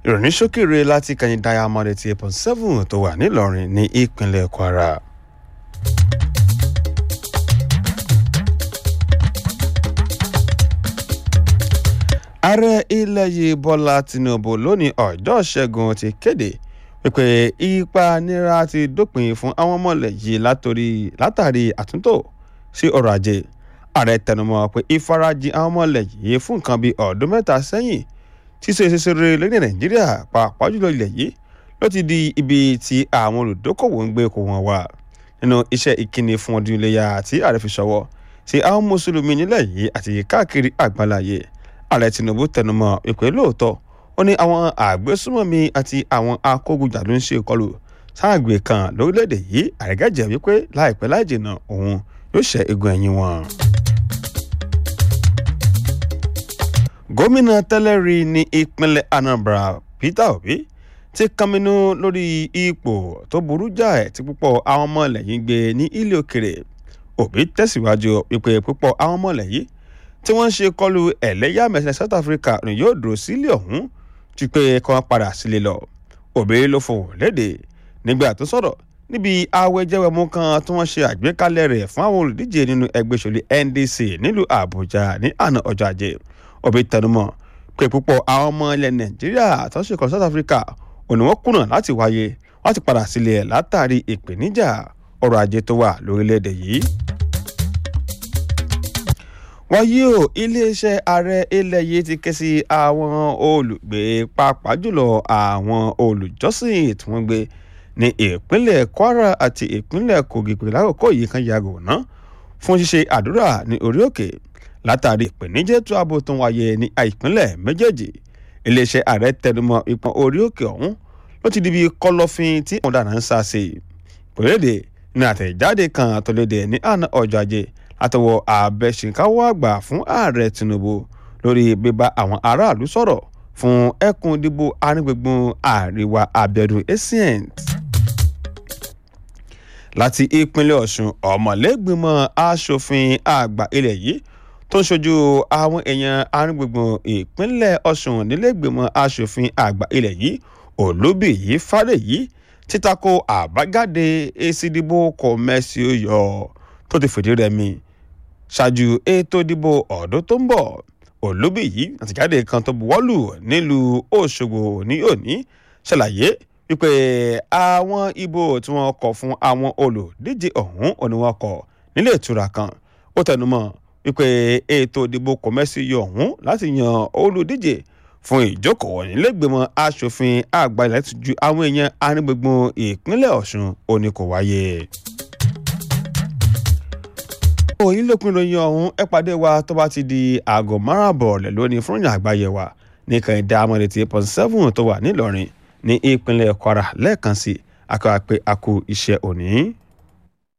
ìròyìn ṣókèrè láti kẹyìn diamond eighty eight point seven tó wà nílọrin ní ìpínlẹ̀ kwara. ààrẹ ilẹ̀ yìí bọ́lá tinubu lónìí ọjọ́ ṣẹ́gun ti kéde wípé ìpanira ti dópin fún àwọn ọmọlẹ̀ yìí látàrí àtúntò sí ọrọ̀ ajé ààrẹ tẹnumọ́ pé ìfarajìn àwọn ọmọlẹ̀ yìí fún nǹkan bíi ọdún mẹ́ta sẹ́yìn ṣíṣe ṣeṣere lórí nàìjíríà pàápàá jùlọ ilẹ̀ yìí ló ti di ibi tí àwọn olùdókòwò ń gbé kó wọn wá nínú iṣẹ́ ìkíni fún ọdún iléyà tí ààrẹ fi ṣọwọ́ sí àwọn mùsùlùmí nílẹ̀ yìí àti káàkiri àgbáláyé ààrẹ tinubu tẹnumọ́ ìpè lóòótọ́ ó ní àwọn àgbésùmọ̀mí àti àwọn akógunjà ló ń ṣe ìkọlù sáàgbé kan lórílẹ̀‐èdè yìí àrẹ́gàjẹ́ wípé láìpẹ́ láì jìnnà òun yóò ṣẹ́ egun ẹ̀yìn wọn. gómìnà tẹ́lẹ̀ rí ní ìpínlẹ̀ anambra peter obi ti kànmínú lórí ipò tó burú jáì tí púpọ̀ àwọn ọmọ ilẹ̀ yìí gbé ní ilé òkèrè obi tẹ̀síwájú wípé púpọ̀ àwọn ọmọ ilẹ̀ yìí tí wọ́n ń ṣe kọlu ẹ̀lẹ́yàmẹ̀sẹ̀ south africa ni yóò dúró sílé ọ̀hún ju pé kí wọ́n padà sílé lọ òbí ló fohùn léde nígbà tó sọ̀rọ̀ níbi awẹ́jẹ́wẹ́mú kan tí wọ́n ṣe àgbékalẹ̀ rẹ̀ fún àwọn olùdíje nínú ẹgbẹ́ ìṣòlì ndc nílùú àbújá ní àná ọjọ́ ajé òbí tẹnumọ́ pé púpọ̀ àwọn ọmọ ilẹ̀ nàìjíríà tó ń ṣe kọlu south africa òní wọ́n kùnà láti wáyé wọ́n ti padà sílé ẹ̀ látàrí ìpèníjà ọrọ̀ ajé tó wà lórílẹ̀‐èdè yìí wáyé o iléeṣẹ́ ààrẹ ilẹ̀ yìí ti ké sí àwọn olùgbé pàápàá jùlọ àwọn olùjọ́sìn tí wọ́n gbé ní ìpínlẹ̀ kwara àti ìpínlẹ̀ kogi pé lákòókò yìí kan yàgò ná fún ṣíṣe àdúrà ní orí òkè látàrí ìpèníjẹ́ tó ààbò tó ń wáyé ní ìpínlẹ̀ méjèèjì iléeṣẹ́ ààrẹ tẹnumọ́ ìpọn orí òkè ọ̀hún ló ti di bí kọ̀lọ̀fín tí àwọn ọ̀daràn ń sá sí pèlédè ní àtẹ̀jáde kan tó léde ní àná ọjọ́ ajé àtọwọ́ abẹ́sìnkáwọ́ àgbà fún ààrẹ tinubu lórí bíbá àwọn aráàlú sọ̀rọ̀ fún ẹkùn ìdìbò arígbègbè àríwá abẹ́dùn ascent. láti ìpínlẹ̀ ọ̀sùn ọ̀mọ̀lẹ́gbìmọ̀ asòfin àgbà ilẹ̀ yìí tó ń ṣojú àwọn èèyàn arígbègbè ìpínlẹ̀ ọ̀sùn nílẹ̀gbìmọ̀ asòfin àgbà ilẹ̀ yìí olóbìyí fàdèyí títako àbájáde èsì ìdìbò kọ̀mẹ́sì yọ tó ti fìdí rẹmi ṣáájú ètò ìdìbò ọ̀dún tó ń bọ̀ olóbìyí àtìjáde kan tó buwọ́lù nílùú òṣogbo ní òní ṣàlàyé wípé àwọn ìbò tí wọ́n kọ̀ fún àwọn olùdíje ọ̀hún òní wọ́n kọ̀ nílé ìtura kan ó tẹnumọ́ wípé ètò ìdìbò kọ̀mẹ́sì yọ ọ̀hún láti yan olùdíje fún ìjókòó nílẹ̀gbẹ̀mọ asòfin àgbà ilẹ̀ tó ju àwọn èèyàn arígbègbè ìpínlẹ̀ ọ̀ṣun òní kò wáyé òyìn lópin ìròyìn ọ̀hún ẹ pàdé wa tó bá ti di aago márùn-ún rẹ̀ lónìí fún ìrìn àgbáyé wa ní kan dá amọ̀dé tí point seven tó wà nílọrin ní ìpínlẹ̀ kwara lẹ́ẹ̀kan sí akọ́wà pé a kú iṣẹ́ òní.